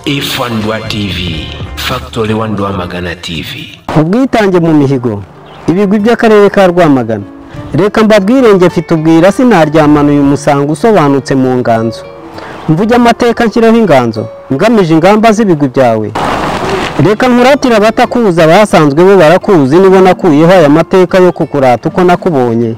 ifandwa tv factory one rwamagana tv ubwitange mu mihigo ibigwi by'akarere ka rwamagana reka mbabwirenge mfite ubwira sinaryamana uyu musango usobanutse mu nganzo mvuge amateka nshyiraho inganzo ngamije ingamba z'ibigwi byawe reka nturatire abatakuzi abasanzwe bo barakuzi nibo nakuyeho aya mateka yo kukurata uko nakubonye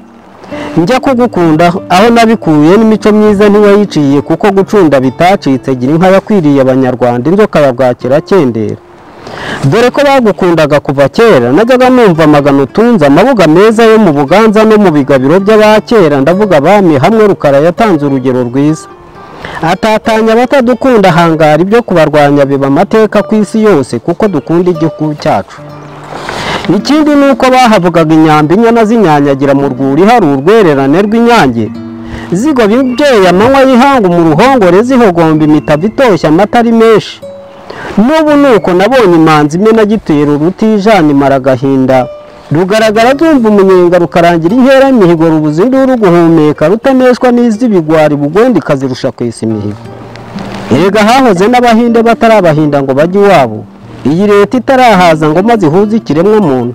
njya kugukunda aho nabikuye n'imico myiza ntiwayiciye kuko gucunda bitacitse gira inka yakwiriye abanyarwanda inzoka ya bwakirakendera dore ko bagukundaga kuva kera najyaga numva amagana utunze amabuga meza yo mu buganza no mu bigabiro by'abakera ndavuga abami hamwe rukara yatanze urugero rwiza atatanya abatadukunda hangara ibyo kubarwanya biba amateka ku isi yose kuko dukunda igihugu cyacu ikindi ni uko bahavugaga inyambi inyana zinyanyagira mu rwuri hari urwererane rw'inyange zigobye imbyeyi amanywa y'ihanga mu ruhongore zihogomba imitabo itoshye amata ari menshi n'ubu ni uko nabonye imanzi imena gitero rutijana imara agahinda rugaragara rwumva umunyenga rukarangira inkera y'imihigo rubuze induru guhumeka rutaneshwa n'iz'ibigwari bugondi ikazirusha kwesa imihigo erega hahoze n'abahinde batarabahinda ngo bajye iwabo iyi leta itarahaza ngo maze ihuze ikiremwa muntu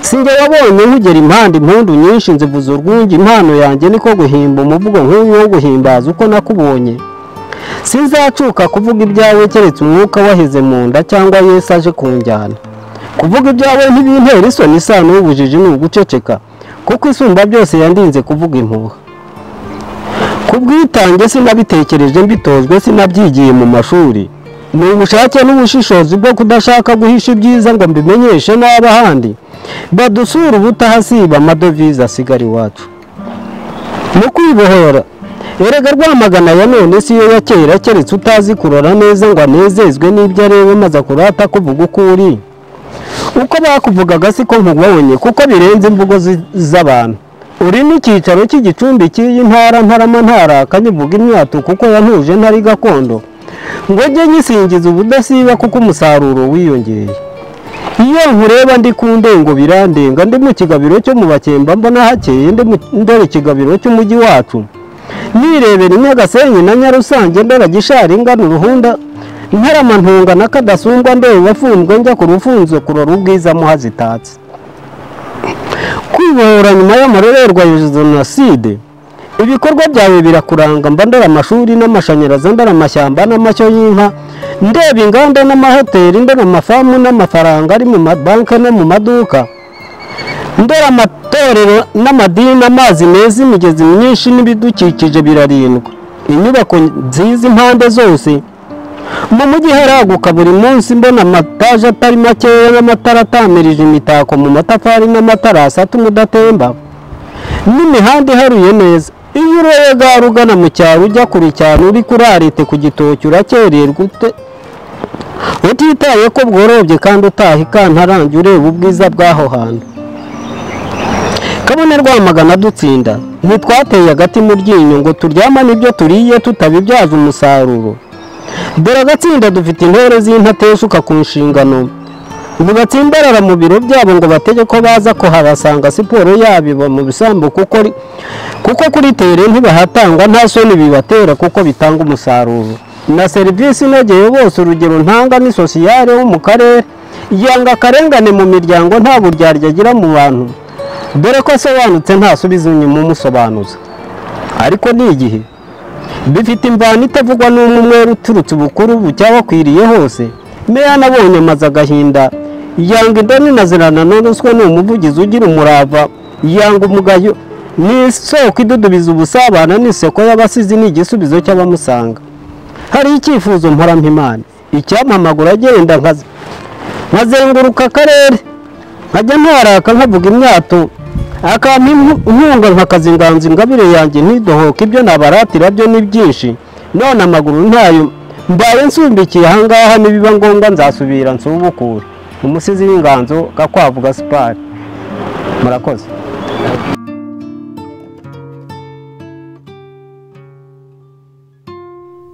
sinjye wabonye nkugera impande impundu nyinshi nzivuza urwunge impano yanjye niko guhimba umuvugo nk'uyu wo guhimbaza uko nakubonye sinzacuka kuvuga ibyawe keretse umwuka waheze mu nda cyangwa yesu aje kunjyana kuvuga ibyawe ntibintera isoni isano y'ubujiji ni uguceceka kuko isumba byose yandinze kuvuga impuha ku bwitange sinabitekereje mbitozwe sinabyigiye mu mashuri ni ubushake n'ubushishozi bwo kudashaka guhisha ibyiza ngo mbimenyeshe n'abahandi badusura ubutahasiba amadovize asigara iwacu mu kwibohora erega rwamagana ya none si yo ya kera keretse utazi kurora neza ngo anezezwe n'ibyo areba maze akurata kuvuga uko uri uko bakuvugaga si ko nkubonye kuko birenze imvugo zi- z'abantu uri n'icyicaro cy'igicumbi cy'iyi ntara ntarama ntaraka nyivuga imyato kuko yantuje ntari gakondo ngo njye nyisingiza ubudasiba kuko umusaruro wiyongereye iyo nkureba ndi ku ndengo birandenga ndi mu kigabiro cyo mu bakemba mbona hakeye ndi mu- ndore ikigabiro cy'umujyi wacu nirebera inyagasenyi na nyarusange ndora gishari ingana uruhunda ntarama ntunga na kadasumbwa ndeba wafunzwe njya ku rufunzo kurora ubwiza muha zitatse kwibohora nyuma y'amarorerwa ya jenoside ibikorwa byawe birakuranga mba ndora amashuri n'amashanyarazi ndora amashyamba n'amashyo y'inka ndeba inganda n'amahoteli ndora amafamu n'amafaranga ari mu mabanki no mu maduka ndora amatorero n'amadini amazi meza imigezi myinshi n'ibidukikije birarindwa inyubako nziza impande zose mu mujyi haraguka buri munsi mbona amataje atari makeya n'amatara atamirije imitako mu matafari n'amatarasi atuma udatemba n'imihanda iharuye neza iyo urega ugana mu cyaro ujya kure cyane uri kuri arete ku gitoki urakererwa ute- utitaye ko bworobye kandi utaha ikantarange ureba ubwiza bw'aho hantu kabone rwamagana dutsinda ntitwateye agati mu ryinyo ngo turyamane ibyo turiye tutabibyaza umusaruro dore agatsinda dufite intore z'intateshuka ku nshingano ubu batsimbarara mu biro byabo ngo batege ko baza kuhabasanga siporo yabo iba mu bisambu kuko ri- kuko kuri tere ntibahatangwa nta soni bibatera kuko bitanga umusaruro na serivisi inogeye bose urugero ntanga ni sosiyare wo mu karere yanga akarengane mu miryango nta buryarya agira mu bantu dore ko asobanutse ntasubiza inyuma umusobanuza ariko ni igihe bifite imvano itavugwa n'umwe umwe uturutse ubukuru bucyabakwiriye hose meya nabonye amaze agahinda yanga indoni na zirana n'uruswa ni umuvugizi ugira umurava yanga umugayo ni isoko idudubiza ubusabana n'isoko y'abasizi ni igisubizo cy'abamusanga hari icyifuzo mparamimana icyamamagura agenda nkaza nkazenguruka akarere nkajya ntaraka nkavuga imyato akampa impu- inkunga nkakaza inganzo ingabire yanjye ntidohoke ibyo nabaratira byo ni byinshi none amaguru ntayo mbaye nsumbikiye ahangaha nibiba ngombwa nzasubira nsubukure umusizi w'inganzo gakwavu gasipari murakoze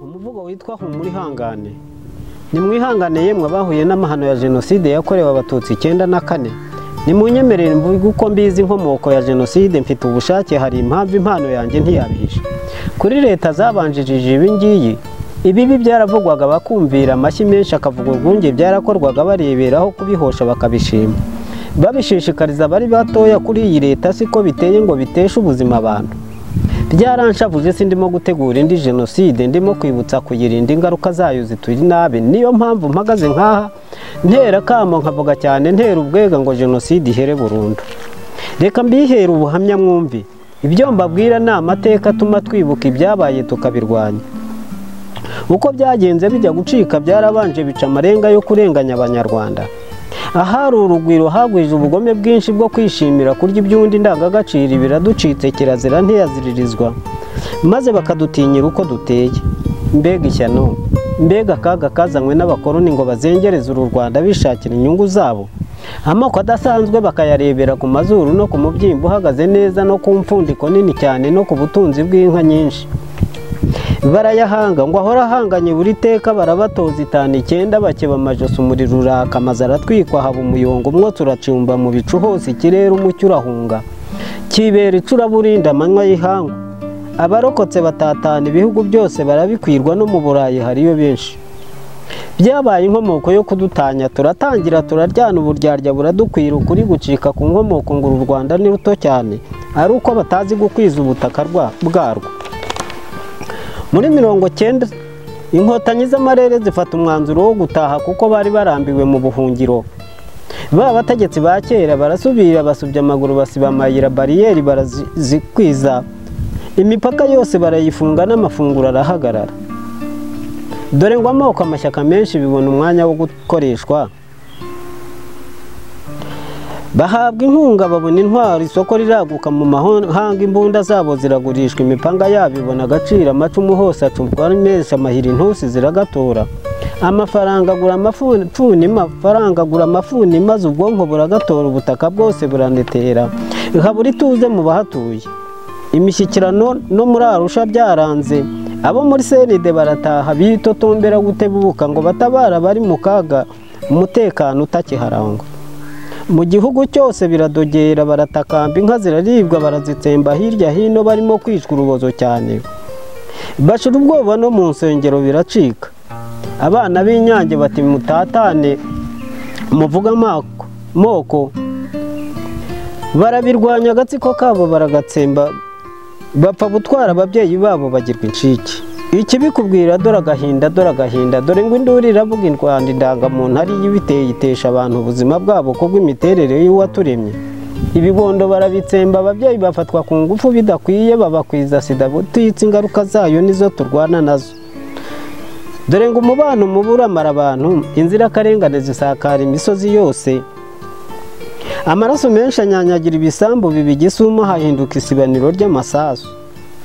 umuvugo witwa humura ihangane nimwihangane yemwe abahuye n'amahano ya jenoside yakorewe abatutsi icyenda na kane nimunyemerere mvuge uko mbizi inkomoko ya jenoside mfite ubushake hari impamvu impano yanjye ntiyabihisha kuri leta zabanjirije ibi ngiyi ibibi byaravugwaga bakumvira amashyi menshi akavuga urwunge byarakorwaga bareberaho kubihosha bakabishima babishishikariza abari batoya kuri iyi leta siko biteye ngo biteshe ubuzima abantu byaranshavuje si ndimo gutegura indi jenoside ndimo kwibutsa kuyirinda ingaruka zayo zituri nabi niyo mpamvu mpagaze nk'aha ntera akamo nkavuga cyane ntera ubwega ngo jenoside ihere burundu reka mbihere ubuhamya mwumvi ibyo mbabwira ni amateka atuma twibuka ibyabaye tukabirwanya uko byagenze bijya gucika byarabanje bica amarenga yo kurenganya abanyarwanda ahari urugwiro hagwije ubugome bwinshi bwo kwishimira kurya iby'undi ndangagaciro biraducitse kirazira ntiyaziririzwa maze bakadutinyira uko duteye mbega ishyano mbega akaga kazanywe n'abakoloni ngo bazengereze uru rwanda bishakira inyungu zabo amoko adasanzwe bakayarebera ku mazuru no ku mubyimba uhagaze neza no ku mfundiko nini cyane no ku butunzi bw'inka nyinshi barayahanga ngo ahora ahanganye buri teka barabatoza itanu icyenda bakeba amajosi umuriro uraka amazu aratwikwa haba umuyongo umwotsi uracumba mu bicu hose ikirere umucyo urahunga kibera icuraburinda amanywa y'ihangu abarokotse batatana ibihugu byose barabikwirwa no mu burayi hariyo benshi byabaye inkomoko yo kudutanya turatangira turaryana uburyarya buradukwira ukuri gucika ku nkomoko ngo uru rwanda ni ruto cyane ari uko batazi gukwiza ubutaka rwa- bwarwo muri mirongo cyenda inkotanyi z'amarere zifata umwanzuro wo gutaha kuko bari barambiwe mu buhungiro ba bategetsi ba kera barasubira basubya amaguru basiba amayira bariyeri barazikwiza imipaka yose barayifunga n'amafunguro arahagarara dore ngo amoko amashyaka menshi bibona umwanya wo gukoreshwa bahabwa inkunga babona intwaro isoko riraguka mu mahanga imbunda zabo ziragurishwa imipanga yabo ibona agaciro amacumu hose acumwa neza amahiri intusi ziragatora amafaranga agura amafuni amafaranga agura amafuni maze ubwonko buragatora ubutaka bwose buranetera habura ituze mu bahatuye imishyikirano no muri arusha byaranze abo muri senide barataha bitotombera gutebuka ngo batabara bari mu kaga umutekano utakiharangwa mu gihugu cyose biradogera baratakamba inka ziraribwa barazitsemba hirya hino barimo kwicwa urubozo cyane bashira ubwoba no mu nsengero biracika abana b'inyange bati mutatane muvuga amako- moko barabirwanya agatsiko kabo baragatsemba bapfa gutwara ababyeyi babo bagirwa incike ikibikubwira dore agahinda dore agahinda dore ngo induru iravuga indwanda indangamuntu ari yo ibiteye itesha abantu ubuzima bwabo kubw'imiterere y'uwaturemye ibibondo barabitsemba ababyeyi bafatwa ku ngufu bidakwiye babakwiza sida butitse ingaruka zayo nizo turwana nazo dore ngo umubano mubi uramara abantu inzirakarengane zisakara imisozi yose amaraso menshi anyanyagira ibisambu bibigisuma hahinduka isibaniro ry'amasasu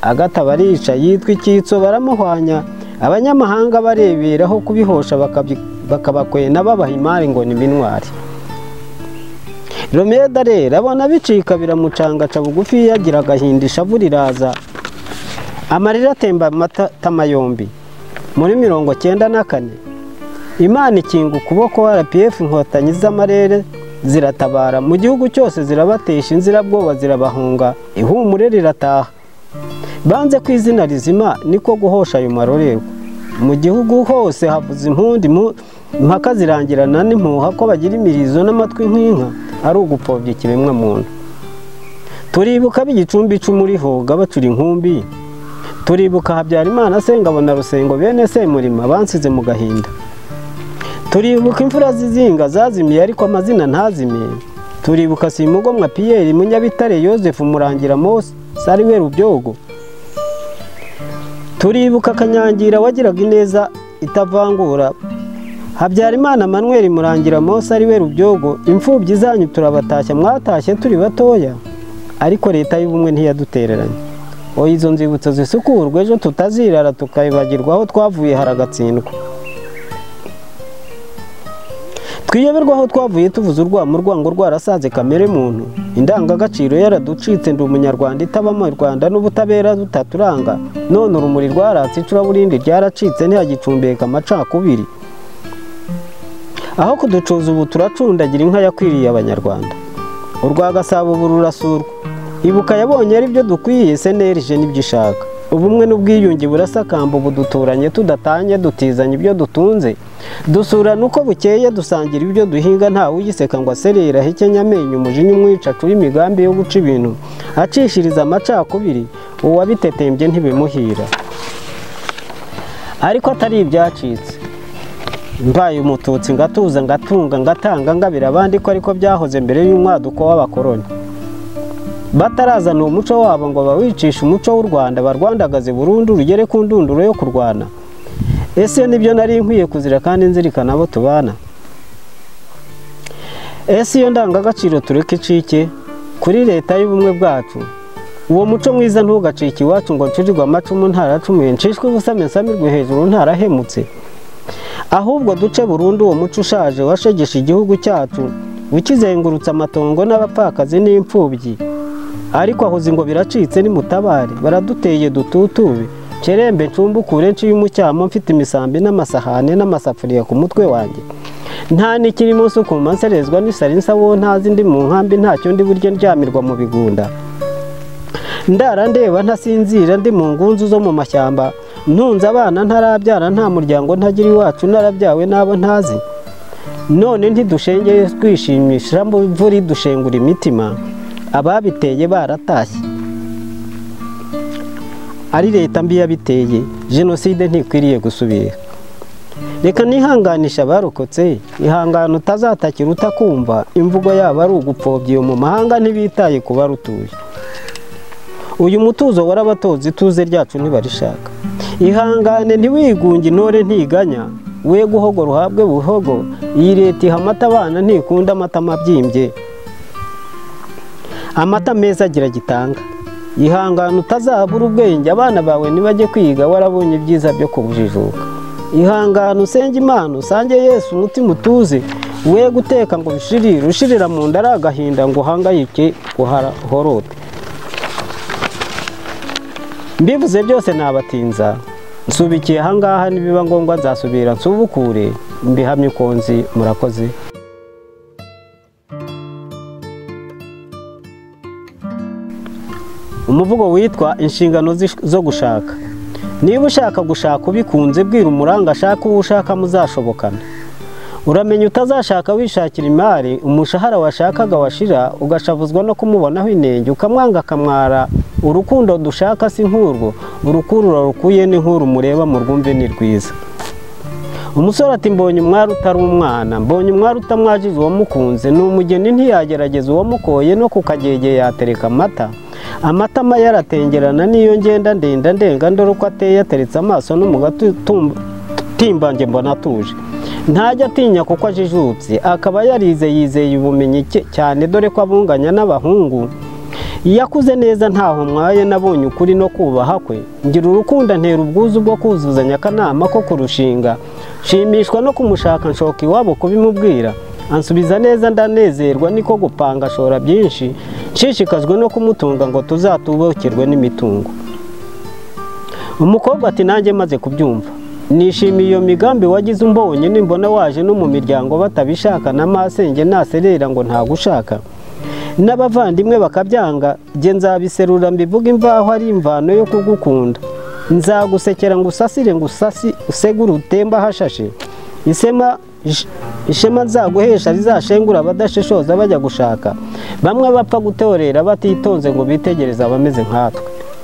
agata barica yitwa icyitso baramuhwanya abanyamahanga bareberaho kubihosha bakabi- bakabakwena babaha imari ngo ni binwari romeda rero abona bicika biramucangaca bugufi yagira agahinda ishavu riraza amarira atemba amatama yombi muri mirongo cyenda na kane imana ikinga ukuboko rpf inkotanyi z'amarere ziratabara mu gihugu cyose zirabatesha inzirabwoba zirabahunga ihumure rirataha banze ku izina rizima niko guhosha ayo marorerwa mu gihugu hose havuze impundi mu- impaka zirangirana n'impuha ko bagira imirizo n'amatwi nk'inka ari ugupfobya ikiremwamuntu turibuka b'igicumbi icumu rihoga bacura inkumbi turibuka habyarimana sengabona rusengo bene semurima bansize mu gahinda turibuka imfura zizinga zazimiye ariko amazina ntazimiye turibuka simugomwa piyeri munyabitare yosefu murangira mose ari we rubyogo turibuka kanyangira wagiraga ineza itavangura habyarimana manweri murangira mose ari we rubyogo imfubyi zanyu turabatashya mwatashye turi batoya ariko leta y'ubumwe ntiyadutereranye oya izo nzibutso zisukurwe ejo tutazirara tukayibagirwa aho twavuye haragatsindwa twiyoberwa aho twavuye tuvuze urwamo urwango rwarasaze kamere muntu indangagaciro yaraducitse ndi umunyarwanda itabamo u rwanda n'ubutabera rutaturanga none urumuri rwaratse icuraburindi ryaracitse ntihagicumbeka amacakubiri aho kuducuza ubu turacundagira inka yakwiriye abanyarwanda urwa gasabo ubu rurasurwa ibuka yabonye ari byo dukwiye cnlg n'ibyo ishaka ubumwe n'ubwiyunge burasakamba ubu duturanye tudatanye dutizanya ibyo dutunze dusurana uko bukeye dusangira ibyo duhinga nta ugiseka ngo aserere ahekenya amenyo umujinya umwica acure imigambi yo guca ibintu acishiriza amacakubiri uwabitetembye ntibimuhira ariko atari ibyacitse mbaye umututsi ngatuza ngatunga ngatanga ngabira abandi ko ariko byahoze mbere y'umwaduko w'abakoroni batarazana uwo muco wabo ngo bawicishe umuco w'u rwanda barwandagaze burundu rugere ku ndunduro yo kurwana ese nibyo nari nkwiye kuzira kandi nzirikana abo tubana ese iyo ndangagaciro tureke icike kuri leta y'ubumwe bwacu uwo muco mwiza ntugacike iwacu ngo nshirirwe amacumu ntaracumuye nshishwe ubusame nsamirwe hejuru ntarahemutse ahubwo duce burundu uwo muco ushaje washegesha igihugu cyacu ukizengurutse amatongo n'abapfakazi n'imfubyi ariko ahuze ngo biracitse nimutabare baraduteye dututube kerembe ncumbukure nshiye umucyamo mfite imisambi n'amasahane n'amasafuriya ku mutwe wanjye nta n'ikiri munsi ukumva nserezwa n'isarinsa wowe ntazi ndi mu nkambi ntacyo ndi buryo ndyamirwa mu bigunda ndara ndeba ntasinzira ndi mu ngunzu zo mu mashyamba ntunze abana ntarabyara nta muryango ntagira iwacu narabyawe n'abo ntazi none ntidushengeye twishimisha mu mvura dushengura imitima ababiteye baratashye ari leta mbi yabiteye jenoside ntikwiriye gusubira reka nihanganisha abarokotse ihangane utazatakira utakumva imvugo yabo ari ugupfobya iyo mu mahanga ntibitaye ku barutuye uyu mutuzo warabatozi ituze ryacu ntibarishaka ihangane ntiwigunge intore ntiganya we guhogo ruhabwe buhogo iyi leta iha amata abana ntikunda amata mabyimbye amata meza agira gitanga ihangane utazabura ubwenge abana bawe nibajye kwiga warabonye ibyiza byo kubujijuka ihangane usenge imana usange yesu umutima utuze we guteka ngo bishirire ushirira mu nda ari agahinda ngo uhangayike uhorote mbivuze byose nabatinza nsubikiye ahangaha nibiba ngombwa nzasubira nsubukure mbihamye ukonzi murakoze umuvugo witwa inshingano zish- zo gushaka niba ushaka gushaka ubikunze bwira umuranga ashaka uwo ushaka muzashobokana uramenya utazashaka wishakira imari umushahara washakaga washira ugashavuzwa no kumubonaho inenge ukamwanga akamwara urukundo dushaka si nk'urwo urukundo rukuye ni nk'uru mureba mu rwumve ni rwiza umusore ati mbonye umwari utari umwana mbonye umwari utamwajiza uwamukunze ni umugeni ntiyagerageza uwamukoye no ku kagege yatereka amata amatama yaratengerana n'iyo ngenda ndenda ndenga ndore uko ateye ateretse amaso no mu gatimbange mbona atuje ntajya atinya kuko ajijutse akaba yarize yizeye ubumenyi cye- cyane dore ko abunganya n'abahungu iyo akuze neza ntaho mwaye nabonye ukuri no kubaha kwe ngira urukundo antera ubwuzu bwo kuzuzanya akanama ko kurushinga nshimishwa no kumushaka nshoka iwabo kubimubwira ansubiza neza ndanezerwa niko gupanga ashora byinshi nshishikajwe no kumutunga ngo tuzatubukirwe n'imitungo umukobwa ati nanjye maze kubyumva nishimiye iyo migambi wagize umbonye nimbona waje no mu miryango batabishaka na masenge naserera ngo ntagushaka n'abavandimwe bakabyanga njye nzabiserura mbivuga imvaho ari imvano yo kugukunda nzagusekera ngo usasire ngo usasi usegure utemba hashashe isema ish- ishema nzaguhesha rizashengura abadashishoza bajya gushaka bamwe bapfa gutorera batitonze ngo bitegereze abameze nkatwe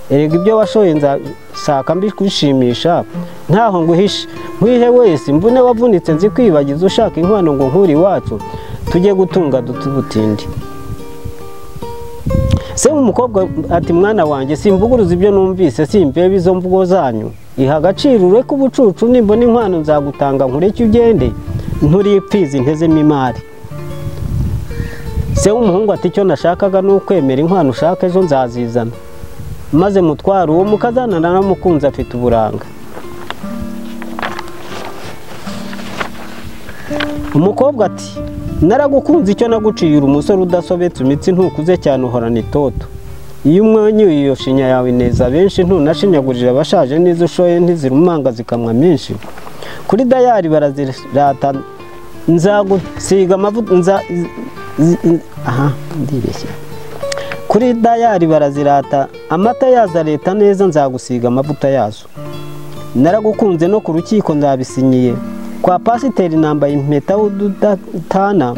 erega ibyo washoye nzashaka mbikwishimisha ntaho nguhishe nkwihe wese mvune wavunitse nzikwibagiza ushaka inkwano ngo nkuri iwacu tujye gutunga duti ubutindi se umukobwa ati mwana wanjye simvuguruza ibyo numvise simbebe izo mvugo zanyu iha agaciro ureke ubucucu nimbona inkwano nzagutanga nkureke ugende nturipfizi ntezemo imari se w'umuhungu ati icyo nashakaga ni ukwemera inkwano ushaka ejo nzazizana maze mutwara uwo mukazanana n'umukunzi afite uburanga umukobwa ati naragukunze icyo naguciyira umusore udasobetse imitsi ntukuze cyane uhorana itoto iyo umwenyuye iyo shinya yawe ineza benshi ntunashinyagurira abashaje n'izo ushoye ntizirumanga zikamwa menshi kuri dayari barazirata nzagusiga amavuta nza zi- zi- aha ndibeshya kuri dayari barazirata amata yazo areta neza nzagusiga amavuta yazo naragukunze no ku rukiko nzabisinyiye kwa pasiteri nambaye impeta y'ududatana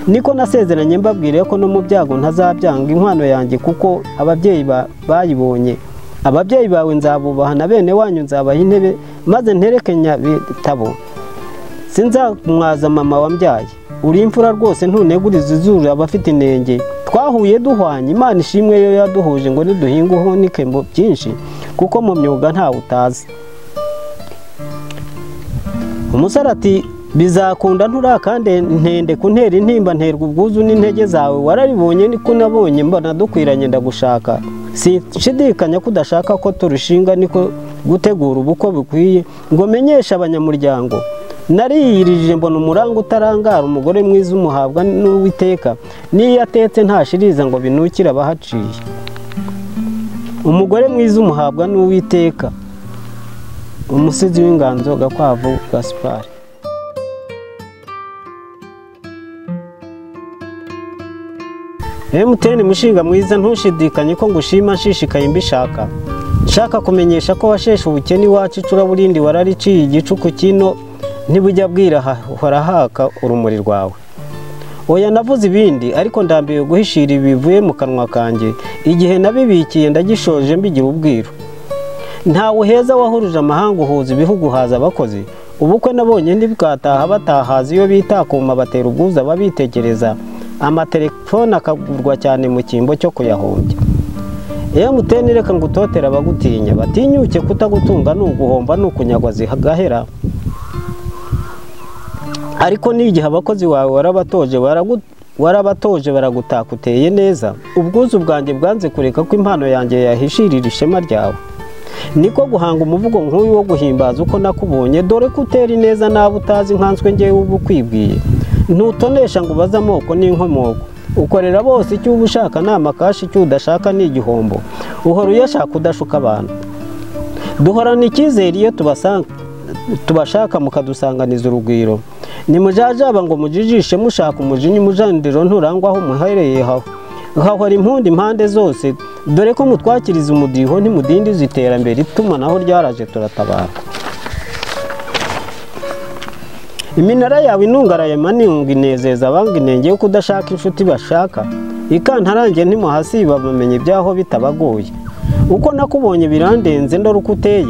niko nasezeranye mbabwiriye ko no mu byago ntazabyanga inkwano yanjye kuko ababyeyi ba- bayibonye ababyeyi bawe nzabubaha na bene wanyu nzabaha intebe maze nterekenya bitabo sinzamwaza mama wambyaye uri imfura rwose ntuneguriza izuru abafite inenge twahuye duhwanye imana ishimwe yo yaduhuje ngo niduhinge uhunike mu byinshi kuko mu myuga ntawe utazi umusore ati bizakunda nturakande ntende kuntera intimba nterwa ubwuzu n'intege zawe wararibonye niko nabonye mbona dukwiranye ndagushaka sinshidikanya ko udashaka ko turushinga niko gutegura ubukwe bukwiye ngo menyeshe abanyamuryango nariyirije mbona umuranga utarangara umugore mwiza umuhabwa n'uwiteka n'iyo atetse ntashiriza ngo binukire abahaciye umugore mwiza umuhabwa n'uwiteka umusizi w'inganzo gakwavu gaspari emutiyeni mushinga mwiza ntushidikanye ko ngushima nshishikaye mbishaka nshaka kumenyesha ko washeshe ubukene iwacu icuraburindi warariciye igicuku kino ntibujya bwira hahora haka urumuri rwawe oya navuze ibindi ariko ndambiwe guhishira ibivuye mu kanwa kanjye igihe nabibikiye ndagishoje mbigira ubwiru ntawe heza wahuruje amahanga uhuza ibihugu haza abakozi ubukwe nabonye ntibwataha batahaza iyo bitakuma batera ubwuzu ababitegereza amatelefone akagurwa cyane mu cyimbo cyo kuyahombya emutiyeni reka ngo utotera abagutinya batinyuke kutagutunga ni uguhomba ni ukunyagwa zigahera ariko n'igihe abakozi bawe warabatoje baragu- warabatoje baragutaka uteye neza ubwuzu bwanjye bwanze kureka ko impano yanjye yahishirira ishema ryawe niko guhanga umuvugo nk'uyu wo guhimbaza uko nakubonye dore ko utera ineza n'abo utazi nkanswe ngewe uba ukwibwiye ntutonesha ngo ubaze amoko n'inkomoko ukorera bose icyo uba ushaka ni amakashi icyo udashaka ni igihombo uhora uyashaka udashuka abantu duhorana icyizere iyo tubasanga tubashaka mukadusanganiza urugwiro nimujajaba ngo mujijishe mushaka umujinya umujaniriro nturangwaho muhereye haho hahora impundi impande zose dore ko mutwakiriza umudiho ntimudindiza iterambere itumanaho ryaraje turatabara iminara yawe inungaraye manunga inezeza abanga inenge yo kudashaka inshuti bashaka ikantarange ntimuhasiba bamenye ibyaho bitabagoye uko nakubonye birandenze ndora uko uteye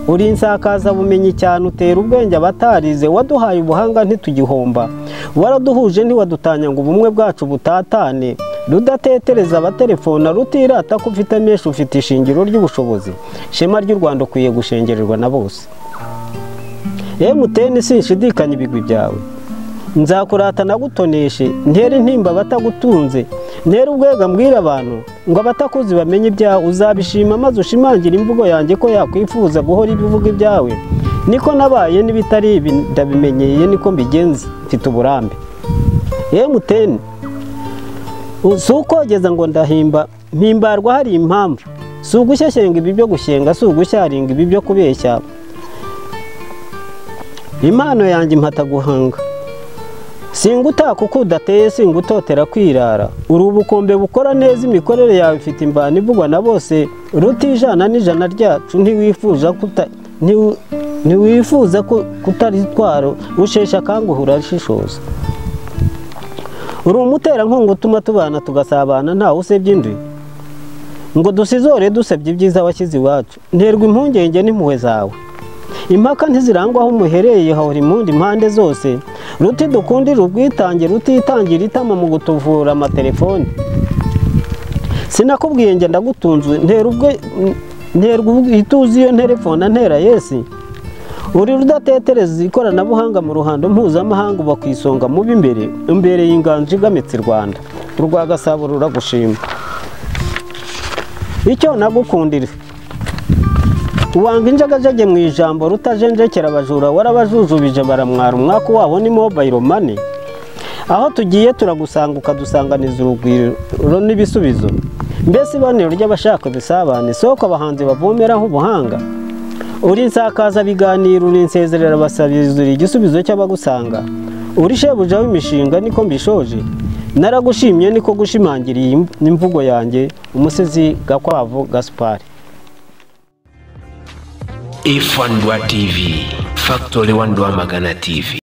uri insakazabumenyi cyane utera ubwenge abatarize waduhaye ubuhanga ntitugihomba waraduhuje ntiwadutanya ngo ubumwe bwacu butatane rudatetereza abaterefona rutirata ko ufite menshi ufite ishingiro ry'ubushobozi shema ry'u rwanda ukwiye gushengererwa na bose emutiyeni sinshidikanya ibigwi byawe nzakurata nagutoneshe ntere intimba abatagutunze ntere ubwega mbwira abantu ngo abatakuzi bamenye ibyawe uzabishima maze ushimangira imvugo yanjye ko yakwifuza guhora ibivuga ibyawe niko nabaye n'ibitari ibi ndabimenyeye niko mbigenza mfite uburambe emutiyeni si ukogeza ngo ndahimba mpimbarwa hari impamvu si ugushyashyenga ibi byo gushyenga si ugushyaringa ibi byo kubeshya impano yanjye impata guhanga singutaka uko udateye singutotera kwirara uri ubukombe bukora neza imikorere yawe ifite imvano ivugwa na bose ruti ijana n'ijana ryacu ntiwifuza kuta- ntiwi- ntiwifuza ku- kutaritwara usheshe akanguhe urashishoza uri umuterankunga utuma tubana tugasabana ntawe usebya undi ngo dusizore dusebye ibyiza washyize iwacu nterwa impungenge n'impuhwe zawe impaka ntizirangwa aho umuhereye hahora impundi impande zose ruti dukundire ubwitange rutitangira itama mu gutuvura amatelefoni sinakubwiye njye ndagutunze ntera ubwe nterwa ituze iyo nterefona ntera yesi uri rudatetereza ikoranabuhanga mu ruhando mpuzamahanga uba ku isonga mu b'imbere imbere y'inganji igamitse i rwanda urwa gasabo ruragushima icyo nagukundira uwanga injagajage mu ijambo rutajenjekera abajura warabajujubije baramwara umwaka wabo ni mobile money aho tugiye turagusanga ukadusanganiza urugwiro n'ibisubizo mbese ibonero ry'abashaka ibisabane soko abahanzi bavomeraho ubuhanga uri insakaza biganiro uri insezerera abasabizira igisubizo cy'abagusanga uri shebuja w'imishinga niko mbishoje naragushimye niko gushimangira iyi imvugo yanjye umusizi gakwavu gasipari ifandwa tv factory wandwa magana tv